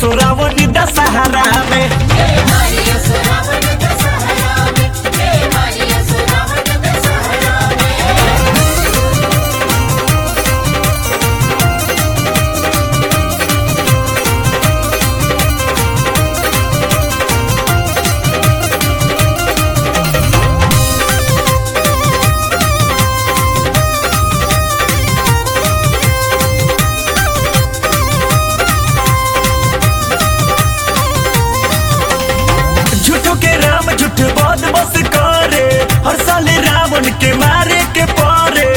सोरावनी दशहरा में मारिया सुरावण दशहरा में हे मारिया सुरावण दशहरा में झूठो के राम झूठ बद बस करे हर साल रावण के मारे के पारे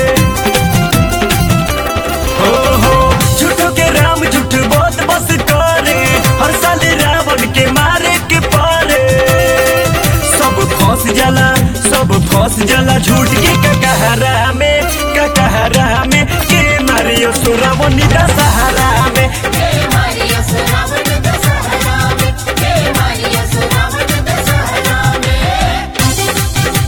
हो हो झूठो के राम झूठ बद बस करे हर साल रावण के मारे के पारे सब फंस जाला सब फंस जाला झूठ के ककहरा में ककहरा में के मारियो सुरावनी दशहरा में हे मारिया सुरावण दशहरा में हे मारिया सुरावण दशहरा में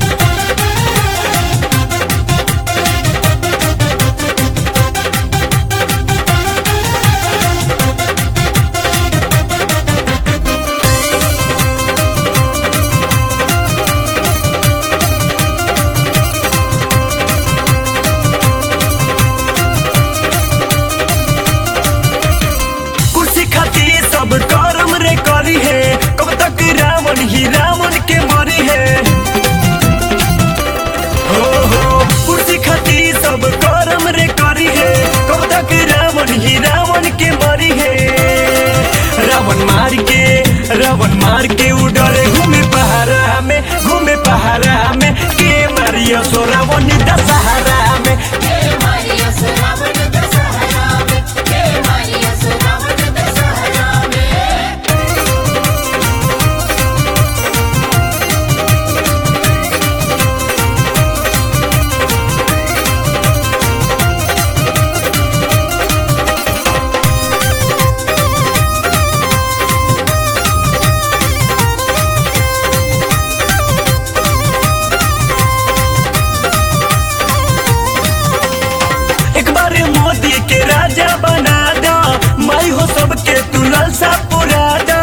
कुर्सी खातिर सब कर्म रे करी है कब तक रावण ही रावण के मरी है हो हो कुर्सी खातिर सब कर्म रे करी है कब तक रावण ही रावण के मरी है रावण मार के रावण मार के उडरे घूमे पहाड़ा में घूमे पहाड़ा में के मारियो सो रावण दशहरा में हे मारिया सुरावण दशहरा में हे मारिया सुरावण दशहरा में एक बार मोदी के राजा बना दो मैं हो सबके तू लालसा पुरा दो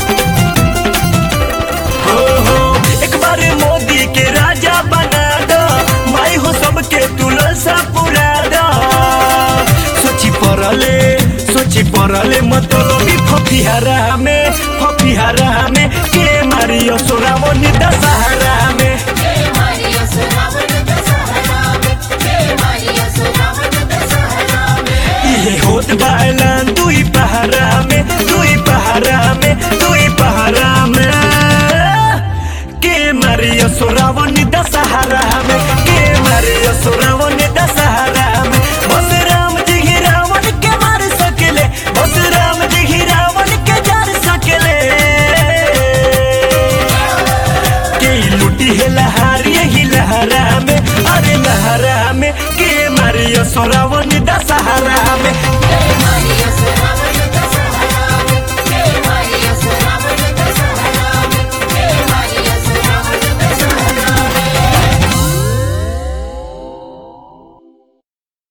हो हो एक बार मोदी के राजा बना दो मैं हो सबके तू लालसा पुरा दो सोची पड़ले सोची पड़ले मतलबी फफिहारा में फफिहारा में के मारियो सोरावनी दशहरा में हे मारिया सुरावण दशहरा में हे मारिया सुरावण दशहरा में इहे होत बायलान दुई पहारा में दुई पहारा में दुई पहारा में के मारियो सोरावनी दशहरा में के मारियो सोरावनी दशहरा में बस राम जी ही रावण के मार सकेले बस राम जी ही रावण के जार सकेले के लुटी है लहार यही लहरा में अरे लहरा में के मारियो सोरावनी दशहरा में